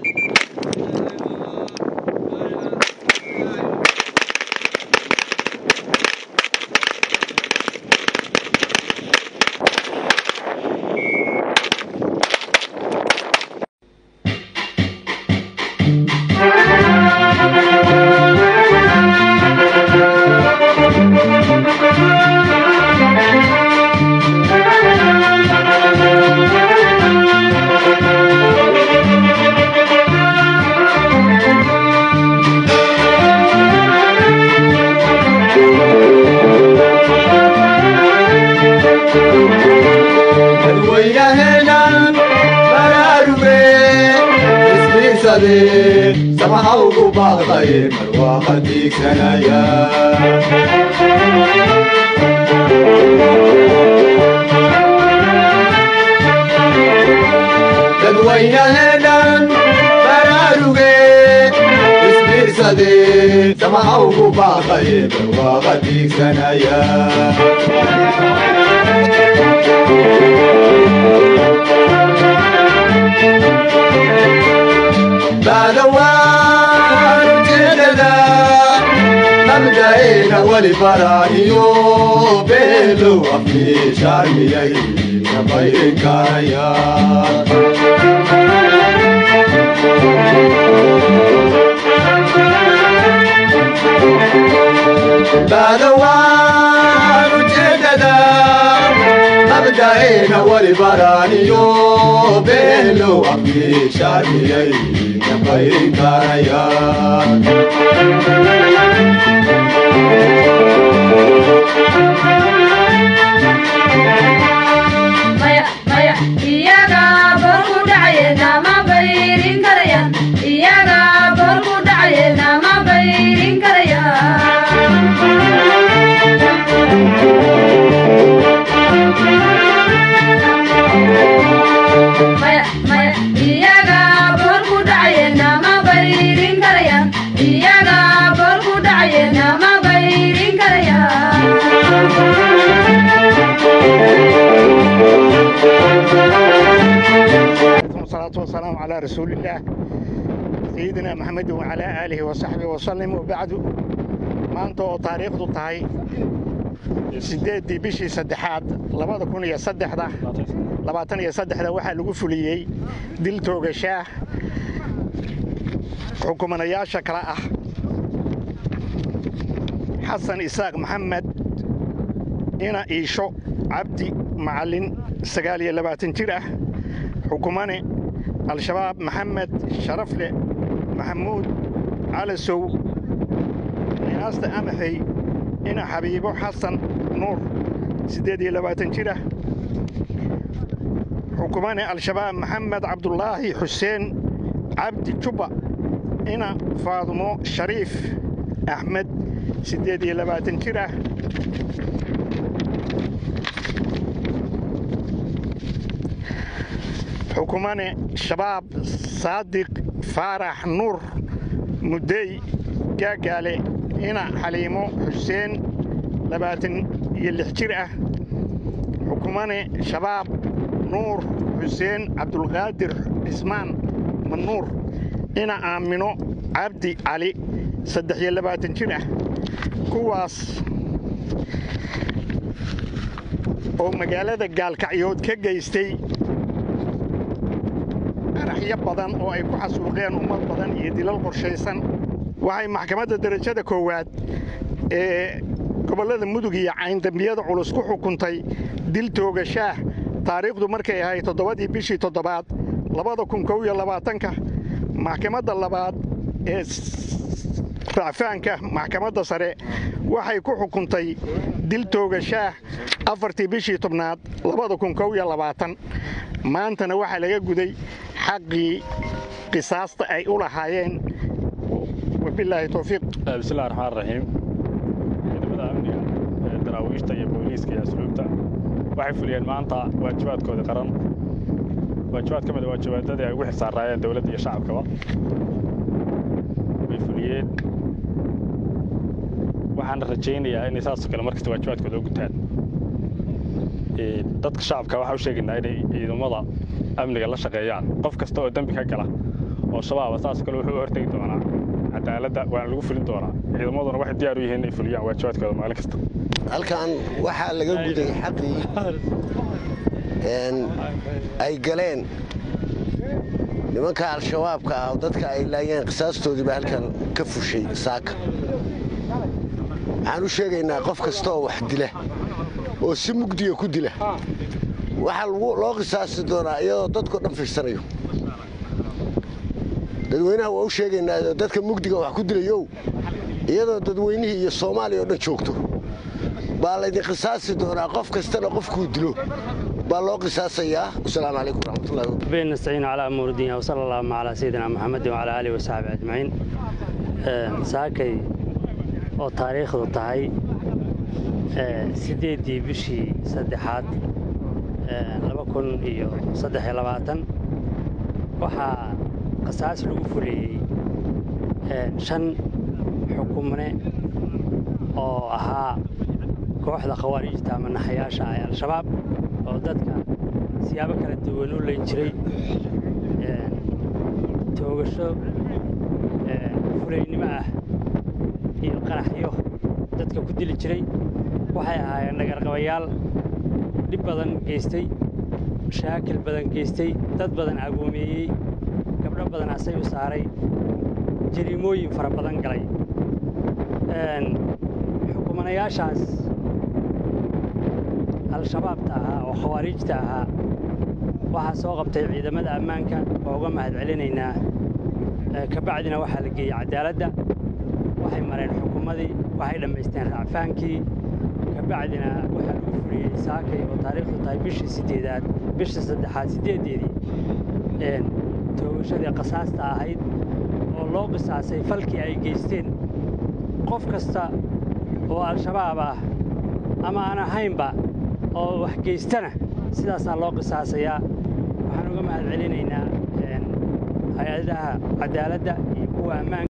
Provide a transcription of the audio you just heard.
dadweynaheedhan baraaruge isbiirsade samaha ugu baaqdaye marwaaqa diigsanaya dadweynaheedhan baraaruge isbiirsade samaha ugu baaqdaye marwaaqa diigsanaya baadawaan ujeedada nabdayna weli baraa'iyo beelow afkiishaarmiyay nabayrin karayaan baadawaan ujeedada nabdayna weli baraaniyo beelow afkiishaarmiyay nabayrin karayaan maya maya iyaga bor ku dhacaye nama bayrin karayaan iyaga bor ku dhacaye nama bayrin karayaan maya maya iyaga bor ku dhacaye nama bayrin karayaan iyaga bor ku dhacaye nama bayrin karayaan والصلاة والسلام على رسول الله سيدنا محمد وعلى آله وصحبه وسلم وبعد maanta oo taariikhdu tahay sideeddii bishii saddexaad labada kun iyo saddexda labaatan iyo saddexda waxaa lagu fuliyey dil toogashaah xukumanayaasha kale ah xasan isaaq maxamed ina iisho cabdi macallin sagaal iyo labaatan jir ah xukumane al-shabaab maxamed sharafle maxamuud calasow qiyaasta amaxay ina xabiibo xasan nuur siddeed iyo labaatan jir ah xukumane al-shabaab maxamed cabdulaahi xuseen cabdi jubba ina faadumo shariif axmed siddeed iyo labaatan jir ah xukumane shabaab saadiq faarax nuur muddey gaagaale ina xaliimo xuseen labaatan iyo lix jir ah xukumane shabaab nuur xuseen cabdulqaadir cismaan manuur ina aamino cabdi cali saddex iyo labaatan jir ah kuwaas oo magaalada gaalkacyood ka geystay araxyo badan oo ay ku xasuuqeen ummad badan iyo dilal qorshaysan waxay maxkamadda derajada koowaad ee gobollada mudug iyo cayndambiyada culus ku xukuntay dil toogashaah taariikhdu markay ahayd toddobadii bishii toddobaad labada kun kow iyo labaatanka maxkamadda labaad ee racfaanka maxkamadda sare waxay ku xukuntay dil toogashaah afartii bishii tobnaad labada kun kow iyo labaatan maantana waxaa laga guday xaqii qisaasta ay u lahaayeen wabilaahi towfiiq bismillahi raxmaan raxiim ciidamada amniga ee daraawiishta iyo booliiska iyo asluubta waxay fuliyeen maanta waajibaadkooda qaran waajibaad ka mid a waajibaadadii ay ugu xilsaaraayeen dowladda iyo shacabkaba way fuliyeen waxaana rajaynayaa inay saasoo kale markasta waajibaadkooda u gutaan dadka shacabka waxaa u sheegaynaa inay ciidamada amniga la shaqeeyaan qof kasta oo dembi ka gala oo shabaaba saas kale wuxuu u hortegi doonaa cadaaladda waana lagu fulin doonaa ciidamaduna waxay diyaar u yihiin inay fuliyaan waajibaadkooda maalin kasta halkan waxaa laga guday xaqii ay galeen nimanka al-shabaabka ah oo dadka ay laayeen qisaastoodii baa halkan ka fushay saaka waxaan u sheegaynaa qof kasta oo wax dila oo si mugdiga ku dila waxaa loo qisaasi doonaa iyadoo dadkao dhan fiirsanayo dadweynaha waa u sheegaynaa dadka mugdiga wax ku dilayow iyadoo dadweynihii iyo soomaaliya oo dhan joogto baa laydin qisaasi doonaa qof kastana qofkuu dilo baa loo qisaasayaa wasalaamu calaykum waraxmatullahi wabarakatu ربنا نستعين على أمور الدنيا وصلى اللهم على سيدنا محمد وعلى آله وصحبه أجمعين saakay oo taariikhdu tahay sideedii bishii saddexaad laba kun iyo saddex iyo labaatan waxaa qisaas lagu fuliyey shan xukumne oo ahaa kooxda khawaarijta ama naxayaasha ee al-shabaab oo dadka siyaabo kala duwan u leyn jiray toogasho fulaynimo ah iyo qaraxyo dadka ku dili jiray waxay ahaayeen dhagarqabayaal dhib badan geystay mashaakil badan geystay dad badan agoomeeyey gabdho badan asay u saaray jariimooyin fara badan galay xukumanayaashaas al-shabaabta ahaa oo khawaarijta ahaa waxaa soo qabtay ciidamada ammaanka oo uga mahad celinaynaa kabacdina waxaa la geeyey cadaaladda waxay mareen xukumadii waxay dhammaysteen raacfaankii kabacdina waxaa lagu fuliyey saakay oo taariikhdu tahay bishii sideedaad bishii saddexaad sideedeedii toogashadii qasaasta ahayd oo loo qisaasay falkii ay geysteen qof kasta oo al-shabaab ah ama aan ahaynba oo wax geystana sidaasaa loo qisaasayaa waxaan uga mahad celinaynaa hay-adaha cadaaladda iyo kuwa ammaanka